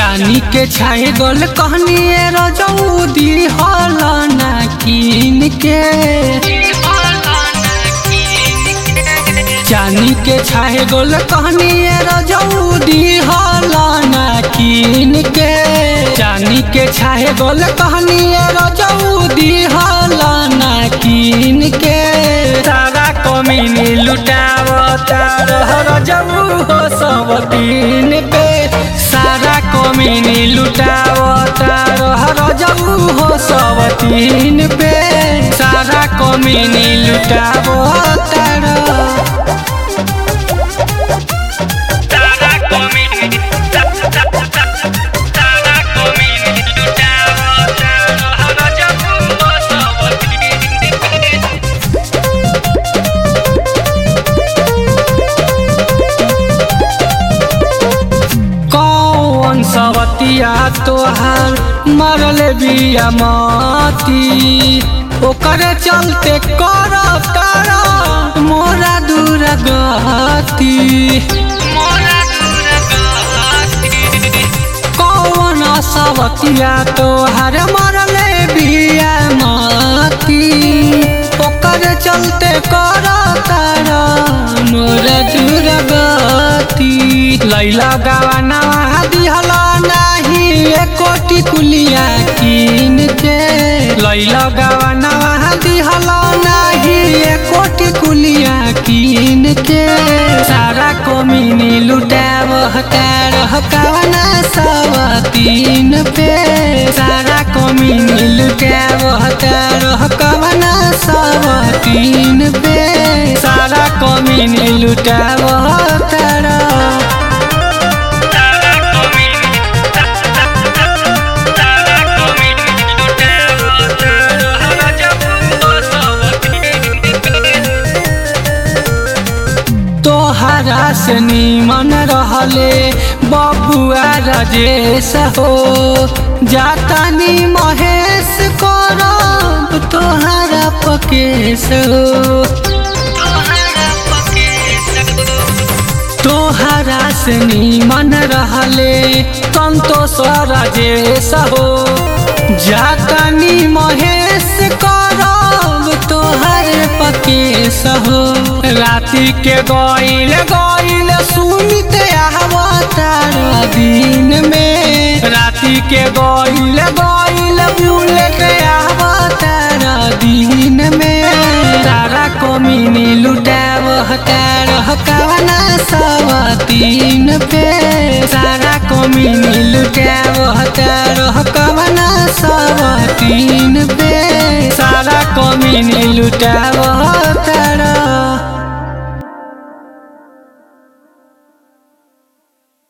चानी के छाए गोल कहनिए रजौदी हलना कीन के चानी के छाए गोल कहनिए रजौदी हलना कीन के चानी के छाए गोल कहनिए रजौदी हलना कीन के सारा कमीनी लुटावता रह रजऊ हो सब तीन पे सारा कमीनी लुटावता रह रजऊ हो सब तीन पे सारा कमीनी लुटावता रह सारा कमीनी सारा कमीनी लुटावता रह रजऊ हो सब तीन कौन सवतिया तोहार मरल बिया मती ओकर चलते कर तारा मोरा दूर गती मोरा दूर गती कौन सवतिया तोहार मरल बिया मती ओकर चलते कर तारा मोरा दूर गती लैला गवाना दिहला नाही एकोटी कुलिया कीन के लैला गवाना दिहला नाही एकोटी कुलिया कीन के सारा कोमिनी लुटाव हकार हकावना सब तीन पे सारा कोमिनी लुटाव हकार हकावना सब तीन पे सारा कोमिनी लुटाव हकार सारा कमीनी सारा कमीनी लुटावता रह रजऊ हो सब तीन तोहरा से नीमन रहले बबुआ राजेश हो जातानी महेश करब तोहरा पकेश हो तोहरा पके तोहरा से नीमन रहले संतोष राजेश हो जातानी महेश करब तोहर पकेश हो राति के गईल गईल सुनित आवतार दिन में राति के गईल गईल बुलेट आवतार दिन में सारा कमीनी लुटाव हकार हकावना सब तीन पे सारा कमीनी लुटाव हकार हकावना सब तीन पे सारा कमीनी लुटाव